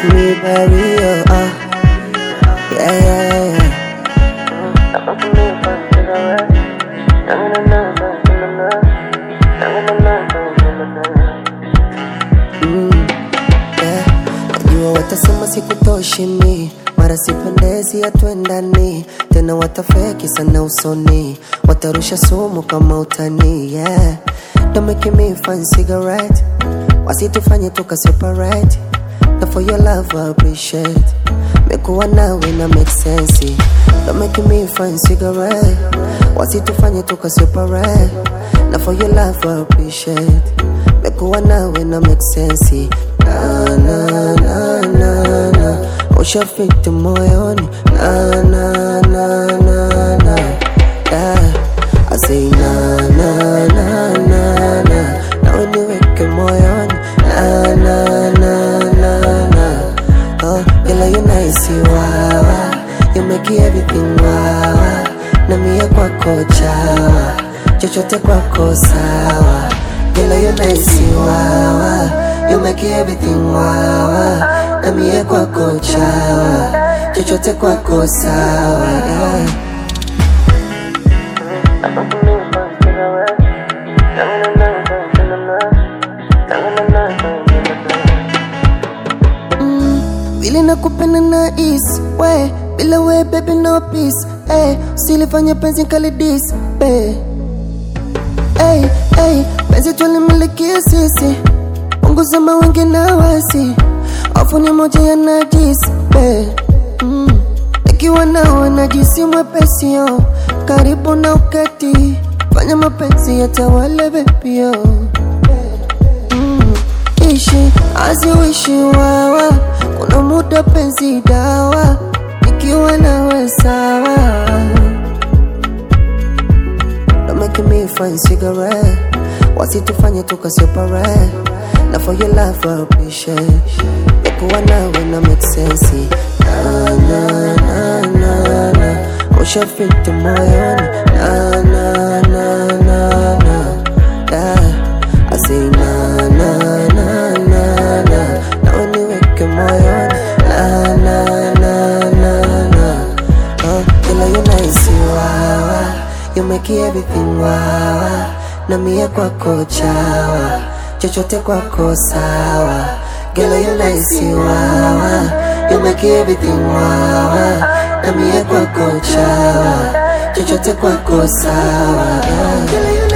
me barrier. Uh. Yeah, yeah, yeah, yeah. Mm, yeah. Najua watasema sikutoshi mi mara sipendezi hatuendani tena watafeki sana usoni watarusha sumu kama utani yeah. Don't make me fun cigarette wasitufanye tuka separate na for your love I appreciate mekuwa nawe na make sense Don't make me fun cigarette wasitufanye tuka separate na for your love I appreciate mekuwa nawe na make sense na na na na na ushafiti moyoni na na na na na yeah. I say na na na na na na uniweke moyoni na na na na na oh ila you nice wawa you make everything wawa na mie kwako chawa chochote kwako sawa ila you nice wawa you make everything wawa na mie kwako chawa chochote kwako sawa yeah. vile nakupenda na is we bila we baby no peace hey, usilifanya penzi kalidis hey. hey, hey, penzi tulimilikia sisi punguza mawengi na wasi afu ni moja ya najis hey. mm. ikiwa nawe najisi mwepesio karibu na uketi fanya mapenzi yatawale bebio mm. ishi aziwishi wawa kuna muda penzi dawa ikiwa nawe sawa Don't make me fun cigarette wasitufanye tuka separate na for your love I appreciate mekuwa nawe na make sense na na na na na ushafiti moyoni na na na na na yeah. I say na na na na na na uniweke moyoni na na na na na oh ila you nice wawa you make everything wawa na mie kwako chawa chochote kwako sawa Girl, you nice wawa you make everything wawa na mie kwako chawa chochote kwako sawa yeah. Girl, you